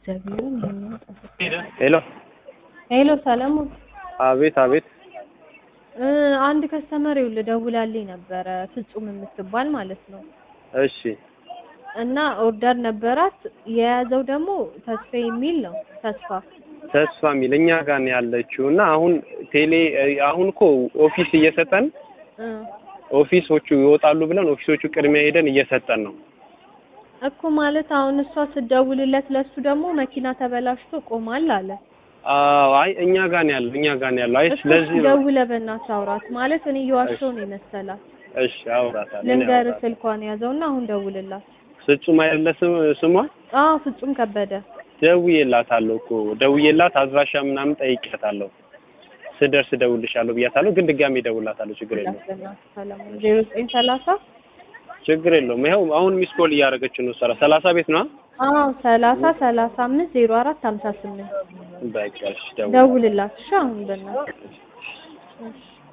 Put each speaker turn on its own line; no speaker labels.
እግዚአብሔርን ይሄንን ጠብቅ።
ሄሎ
ሄሎ ሰለሞን
አቤት አቤት
እ አንድ ከስተመር ይኸውልህ ደውላልኝ ነበረ ፍጹም የምትባል ማለት ነው።
እሺ
እና ኦርደር ነበራት የያዘው ደግሞ ተስፋ የሚል ነው። ተስፋ
ተስፋ የሚል እኛ ጋር ነው ያለችው እና አሁን ቴሌ አሁን እኮ ኦፊስ እየሰጠን
እ
ኦፊሶቹ ይወጣሉ ብለን ኦፊሶቹ ቅድሚያ ሄደን እየሰጠን ነው።
እኮ ማለት አሁን እሷ ስደውልለት ለሱ ደግሞ መኪና ተበላሽቶ ቆሟል አለ።
አዎ አይ እኛ ጋር ነው ያለው እኛ ጋር ነው ያለው። አይ
እሱ
ስለዚህ ነው
ደውለህ በእናትህ አውራት ማለት እኔ እየዋሸሁ ነው የመሰላት።
እሺ አውራታለሁ እኔ
ልንገርህ
አውራታለሁ።
ስልኳን ያዘውና አሁን ደውልላት።
ፍጹም አይደለ ስም- ስሟ
አዎ ፍጹም ከበደ
ደውዬላታለሁ እኮ ደውዬላት አድራሻ ምናምን ጠይቄያታለሁ። ስደርስ እደውልልሻለሁ ብያታለሁ፣ ግን ድጋሜ እደውልላታለሁ። ችግር የለውም
በእናትህ ሰለሞን ዜሮ ዘጠኝ ሰላሳ
ችግር የለውም። ይኸው አሁን ሚስ ኮል እያደረገች ነው። ሰራ ሰላሳ ቤት ነው።
አዎ ሰላሳ ሰላሳ አምስት ዜሮ አራት ሀምሳ ስምንት
በቃ እሺ ደውል
ደውልላት እሺ አሁን በእናትህ እሺ